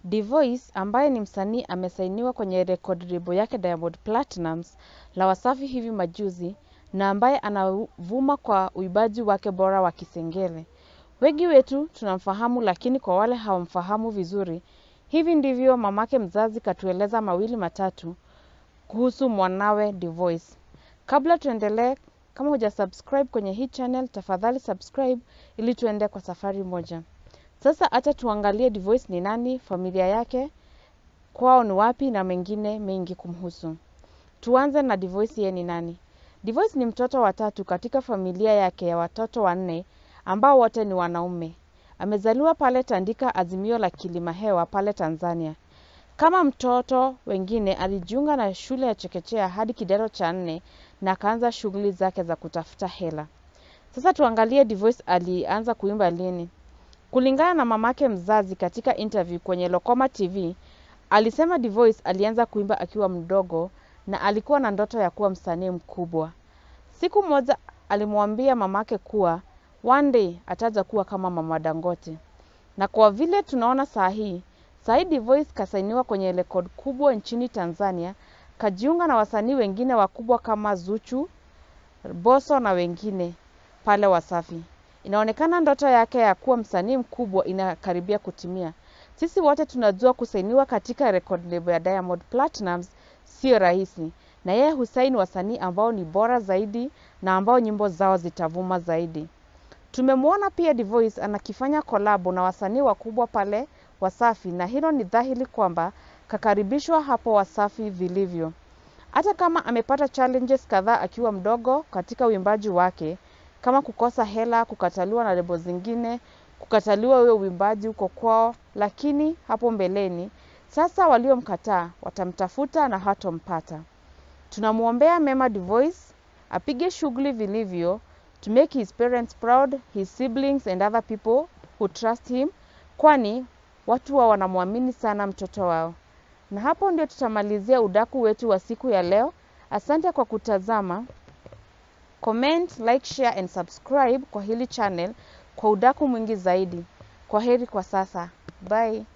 Dvoice ambaye ni msanii amesainiwa kwenye record label yake Diamond Platnumz la Wasafi hivi majuzi na ambaye anavuma kwa uimbaji wake bora wa Kisengele. Wengi wetu tunamfahamu, lakini kwa wale hawamfahamu vizuri, hivi ndivyo mamake mzazi katueleza mawili matatu kuhusu mwanawe Dvoice. Kabla tuendelee, kama huja subscribe kwenye hii channel, tafadhali subscribe ili tuende kwa safari moja. Sasa acha tuangalie Dvoice ni nani, familia yake, kwao ni wapi na mengine mengi kumhusu. Tuanze na Dvoice yeye ni nani? Dvoice ni mtoto wa tatu katika familia yake ya watoto wanne ambao wote ni wanaume. Amezaliwa pale Tandika, Azimio la Kilimahewa pale Tanzania. Kama mtoto wengine alijiunga na shule ya chekechea hadi kidato cha nne na akaanza shughuli zake za kutafuta hela. Sasa tuangalie Dvoice alianza kuimba lini. Kulingana na mamake mzazi katika interview kwenye Lokoma TV, alisema Dvoice alianza kuimba akiwa mdogo na alikuwa na ndoto ya kuwa msanii mkubwa. Siku moja alimwambia mamake kuwa one day ataja kuwa kama Mama Dangote. Na kwa vile tunaona saa hii, saa hii Dvoice kasainiwa kwenye rekodi kubwa nchini Tanzania, kajiunga na wasanii wengine wakubwa kama Zuchu, Bosso na wengine pale Wasafi. Inaonekana ndoto yake ya kuwa msanii mkubwa inakaribia kutimia. Sisi wote tunajua kusainiwa katika record label ya Diamond Platnumz sio rahisi, na yeye husaini wasanii ambao ni bora zaidi na ambao nyimbo zao zitavuma zaidi. Tumemwona pia Dvoice anakifanya kolabo na wasanii wakubwa pale Wasafi, na hilo ni dhahiri kwamba kakaribishwa hapo Wasafi vilivyo. Hata kama amepata challenges kadhaa akiwa mdogo katika uimbaji wake, kama kukosa hela, kukataliwa na lebo zingine, kukataliwa huyo uimbaji huko kwao, lakini hapo mbeleni sasa waliomkataa watamtafuta na hatompata. Tunamwombea mema Dvoice, apige shughuli vilivyo to make his parents proud, his siblings and other people who trust him, kwani watu wa wanamwamini sana mtoto wao. Na hapo ndio tutamalizia udaku wetu wa siku ya leo. Asante kwa kutazama. Comment, like, share and subscribe kwa hili channel kwa udaku mwingi zaidi. Kwa heri kwa sasa. Bye.